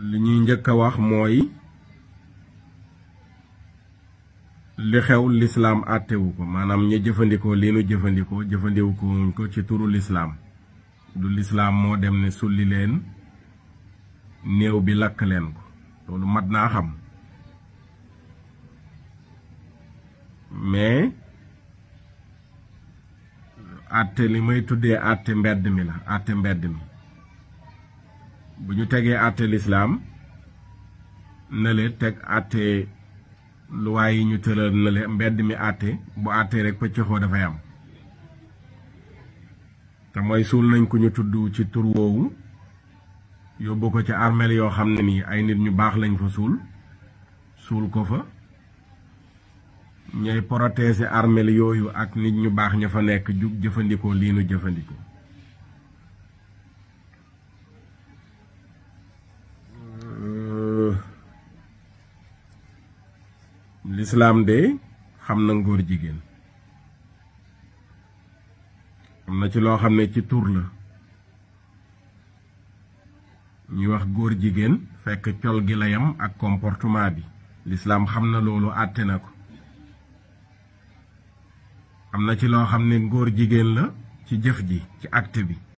li ñuy njëkk a wax mooy li xew lislaam àttewu ko maanaam ña jëfandikoo lii nu jëfandikoo jëfandikoo ko ci turu lislaam du lislaam moo dem ne sulli leen néew bi lakk leen ko loolu mat naa xam mais àtte li may tuddee àtte mbedd mi la àtte mbedd mi bu ñu tegee àtte lislaam nële teg àtte luwaay yi ñu tëral nële mbedd mi àtte bu àttee rek pëccëxoo dafay am te mooy suul nañ ko ñu tudd ci tur woowu yóbbu ko ci armeel yoo xam ne nii ay nit ñu baax lañ fa suul suul ko fa ñooy protéger armeel yooyu ak nit ñu baax ña fa nekk jug jëfandikoo lii nu jëfandikoo lislaam de xam na ngóor jigéen am na ci loo xam ne ci tur la ñuy wax góor jigéen fekk col gi la yam ak comportement bi lislaam xam na loolu àtte na ko am na ci loo xam ne ngóor jigéen la ci jëf ji ci acte bi